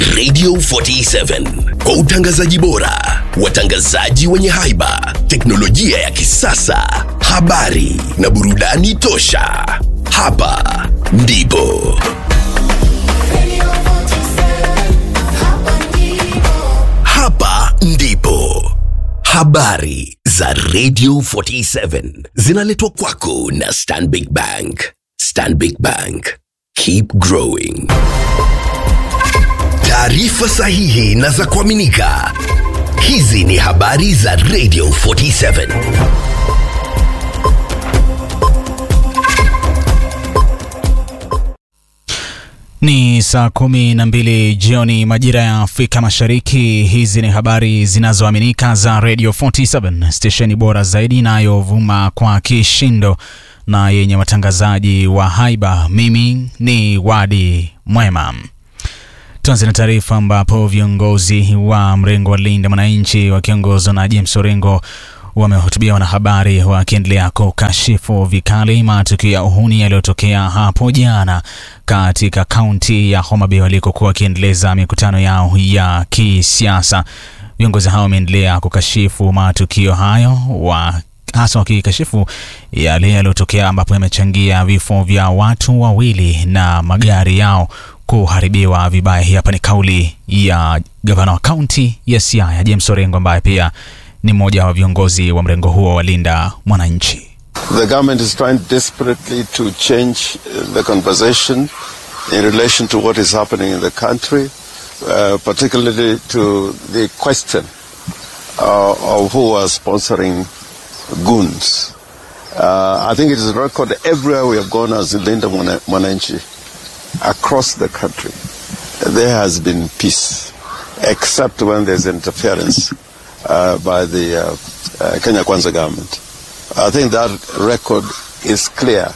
Radio 47 kwa utangazaji bora, watangazaji wenye haiba, teknolojia ya kisasa, habari na burudani tosha. Hapa ndipo hapa ndipo habari za Radio 47 zinaletwa kwako na Stanbic Bank. Stanbic Bank, keep growing. Taarifa sahihi na za kuaminika. Hizi ni habari za Radio 47. Ni saa kumi na mbili jioni majira ya Afrika Mashariki. Hizi ni habari zinazoaminika za Radio 47 stesheni bora zaidi inayovuma kwa kishindo na yenye watangazaji wa haiba. Mimi ni Wadi Mwema. Tuanze na taarifa ambapo viongozi wa mrengo wa Linda Mwananchi wakiongozwa na James Orengo wamehutubia wanahabari wakiendelea kukashifu vikali matukio ya uhuni yaliyotokea hapo jana katika kaunti ya Homa Bay walikokuwa wakiendeleza mikutano yao ya kisiasa. Viongozi hao wameendelea kukashifu matukio hayo wa hasa wakikashifu yale yaliyotokea ambapo yamechangia vifo vya watu wawili na magari yao kuharibiwa vibaya. Hii hapa ni kauli ya gavana wa kaunti ya Siaya James Orengo ambaye pia ni mmoja wa viongozi wa mrengo huo wa Linda Mwananchi. The government is trying desperately to change uh, the conversation in relation to what is happening in the country, uh, particularly to the question uh, of who are sponsoring goons. Uh, I think it is a record everywhere we have gone as Linda Mwana- Mwananchi across the country. There has been peace, except when there's interference uh, by the uh, uh, Kenya Kwanza government. I think that record is clear.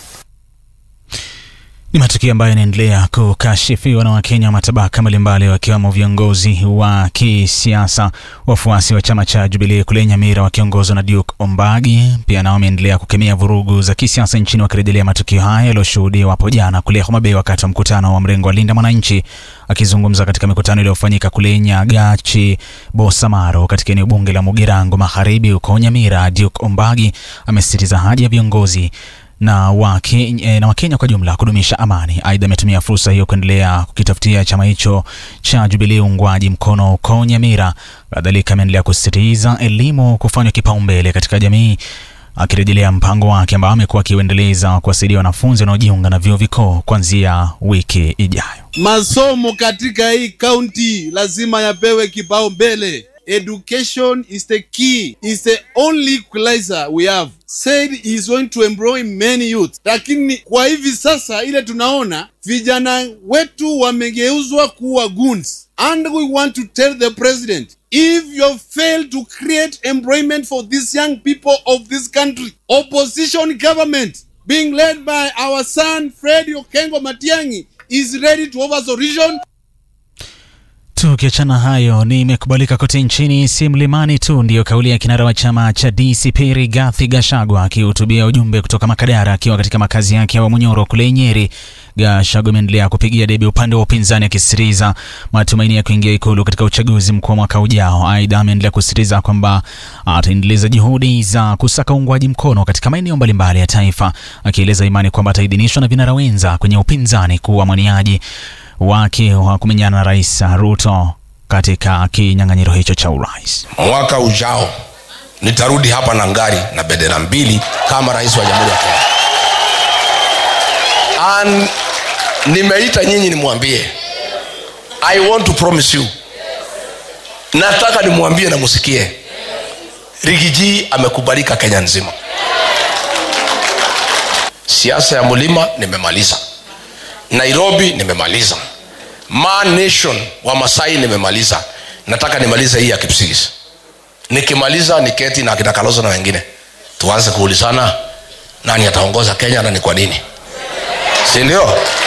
Ni matukio ambayo yanaendelea kukashifiwa na Wakenya wa matabaka mbalimbali wakiwemo viongozi wa kisiasa, wafuasi wa chama cha Jubilee kule Nyamira wakiongozwa na Duke Ombagi. Pia nao wameendelea kukemea vurugu za kisiasa nchini, wakirejelea matukio haya yaliyoshuhudiwa hapo jana kule Homa Bay wakati wa mkutano wa mrengo wa Linda Mwananchi. Akizungumza katika mikutano iliyofanyika kule Nyagachi, Bosamaro, katika eneo bunge la Mugirango Magharibi huko Nyamira, Duke Ombagi amesisitiza haja ya viongozi na Wakenya, na Wakenya kwa jumla kudumisha amani. Aidha, ametumia fursa hiyo kuendelea kukitafutia chama hicho cha Jubilee uungwaji mkono huko Nyamira. Kadhalika, ameendelea kusisitiza elimu kufanywa kipaumbele katika jamii, akirejelea mpango wake ambao amekuwa akiuendeleza kuwasaidia wanafunzi wanaojiunga na vyuo vikuu kuanzia wiki ijayo. Masomo katika hii kaunti lazima yapewe kipaumbele. Education is the key, is the only equalizer we have. Said he is going to employ many youth, lakini kwa hivi sasa ile tunaona vijana wetu wamegeuzwa kuwa goons, and we want to tell the president if you fail to create employment for these young people of this country, opposition government being led by our son Fred Okengo Matiang'i is ready to offer solution Tukiachana hayo, nimekubalika kote nchini, si mlimani tu, ndiyo kauli ya kinara wa chama cha DCP Rigathi Gachagua akihutubia ujumbe kutoka Makadara akiwa katika makazi yake ya Wamunyoro kule Nyeri. Gachagua ameendelea kupigia debe upande wa upinzani akisisitiza matumaini ya kuingia ikulu katika uchaguzi mkuu wa mwaka ujao. Aidha, ameendelea kusisitiza kwamba ataendeleza juhudi za kusaka uungwaji mkono katika maeneo mbalimbali ya taifa, akieleza imani kwamba ataidhinishwa na vinara wenza kwenye upinzani kuwa mwaniaji wake wa kumenyana na Rais Ruto katika kinyang'anyiro hicho cha urais. Mwaka ujao nitarudi hapa na ngari na bendera mbili kama rais wa jamhuri ya Kenya. And nimeita nyinyi nimwambie, I want to promise you, nataka nimwambie na musikie, Rigiji amekubalika Kenya nzima. Siasa ya mlima nimemaliza, Nairobi nimemaliza, Ma Nation wa Masai nimemaliza, nataka nimalize hii ya Kipsigis. Nikimaliza niketi na akina Kalonzo na wengine, tuanze kuulizana nani ataongoza Kenya na ni kwa nini, si ndio?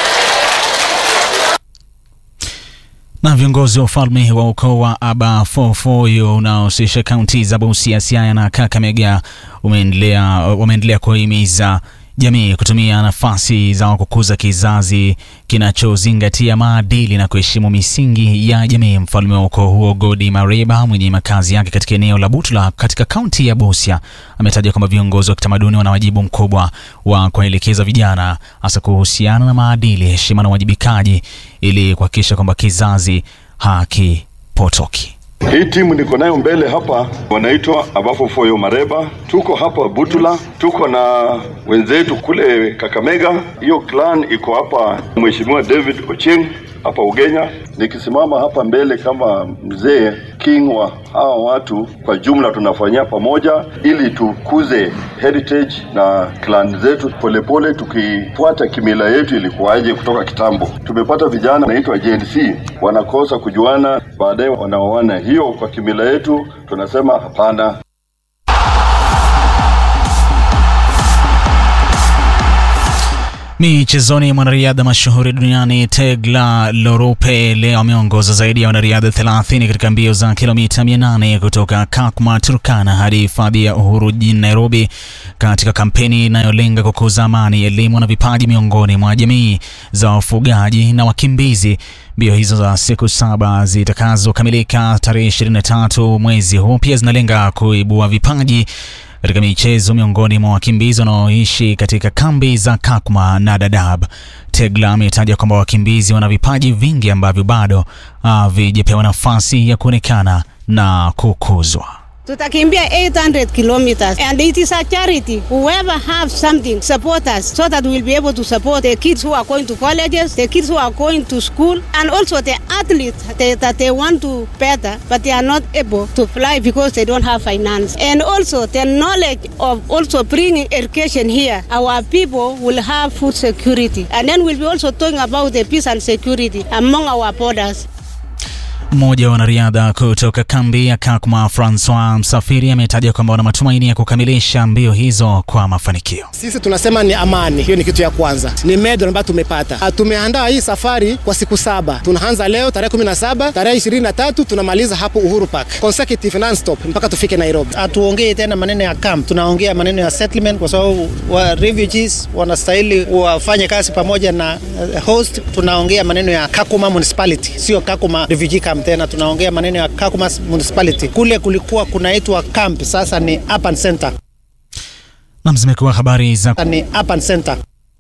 Na viongozi wa ufalme wa ukoo wa Abafofoyo unaohusisha kaunti za Busia, Siaya na Kakamega umeendelea wameendelea kuhimiza jamii kutumia nafasi zao kukuza kizazi kinachozingatia maadili na kuheshimu misingi ya jamii. Mfalme wa ukoo huo Godi Mariba mwenye makazi yake katika eneo la Butula katika kaunti ya Busia ametaja kwamba viongozi wa kitamaduni wana wajibu mkubwa wa kuwaelekeza vijana hasa kuhusiana na maadili, heshima na uwajibikaji ili kuhakikisha kwamba kizazi hakipotoki. Hii timu niko nayo mbele hapa wanaitwa Abafo Foyo Mareba. Tuko hapa Butula, tuko na wenzetu kule Kakamega. Hiyo clan iko hapa, Mheshimiwa David Ochieng hapa Ugenya. Nikisimama hapa mbele kama mzee king wa hawa watu, kwa jumla tunafanyia pamoja ili tukuze heritage na clan zetu polepole, tukifuata kimila yetu ilikuwaje kutoka kitambo. Tumepata vijana wanaitwa Gen Z wanakosa kujuana, baadaye wanaoana. Hiyo kwa kimila yetu tunasema hapana. Michezoni, mwanariadha mashuhuri duniani Tegla Lorupe leo ameongoza zaidi ya wanariadha 30 katika mbio za kilomita 800 kutoka Kakuma, Turkana hadi hifadhi ya Uhuru jijini Nairobi, katika kampeni inayolenga kukuza amani, elimu na vipaji miongoni mwa jamii za wafugaji na wakimbizi. Mbio hizo za siku saba zitakazokamilika tarehe 23 mwezi huu pia zinalenga kuibua vipaji katika michezo miongoni mwa wakimbizi wanaoishi katika kambi za Kakuma na Dadaab. Tegla ametaja kwamba wakimbizi wana vipaji vingi ambavyo bado havijapewa nafasi ya kuonekana na kukuzwa. Tutakimbia 800 kilometers and it is a charity. Whoever have something, support us so that we'll be able to support the kids who are going to colleges, the kids who are going to school, and also the athletes they, that they want to better, but they are not able to fly because they don't have finance. And also the knowledge of also bringing education here, our people will have food security. And then we'll be also talking about the peace and security among our borders. Mmoja wa wanariadha kutoka kambi ya Kakuma, Francois Msafiri, ametaja kwamba wana matumaini ya kukamilisha mbio hizo kwa mafanikio. Sisi tunasema ni amani, hiyo ni kitu ya kwanza, ni medal ambayo tumepata. Tumeandaa hii safari kwa siku saba, tunaanza leo tarehe 17, tarehe 23 tunamaliza hapo Uhuru Park, consecutive non-stop mpaka tufike Nairobi. Hatuongei tena maneno ya camp, tunaongea maneno ya settlement, kwa sababu wa refugees wanastahili wafanye kazi pamoja na host. Tunaongea maneno ya Kakuma municipality, sio Kakuma refugee camp tena tunaongea maneno ya Kakuma municipality. Kule kulikuwa kunaitwa camp, sasa ni urban center. Nam, zimekuwa habari za ni urban center.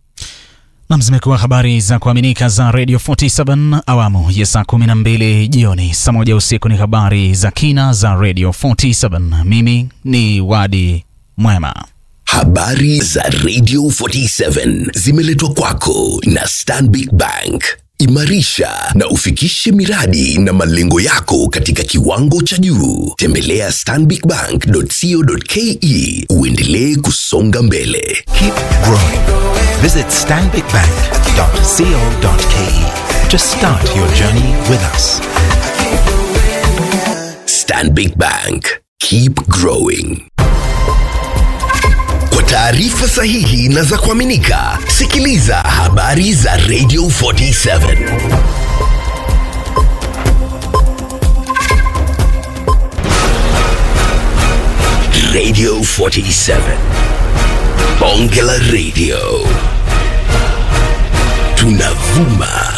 Nam, zimekuwa habari za kuaminika za Radio 47 awamu ya saa 12 jioni. Saa moja usiku ni habari za kina za Radio 47. Mimi ni Wadi Mwema. Habari za Radio 47 zimeletwa kwako na Stanbic Bank. Imarisha na ufikishe miradi na malengo yako katika kiwango cha juu. Tembelea stanbicbank.co.ke uendelee kusonga mbele. Keep growing. Visit stanbicbank.co.ke to start your journey with us. Stanbic Bank. Keep growing. Kwa taarifa sahihi na za kuaminika, sikiliza habari za Radio 47. Radio 47. Bonge la Radio. Tunavuma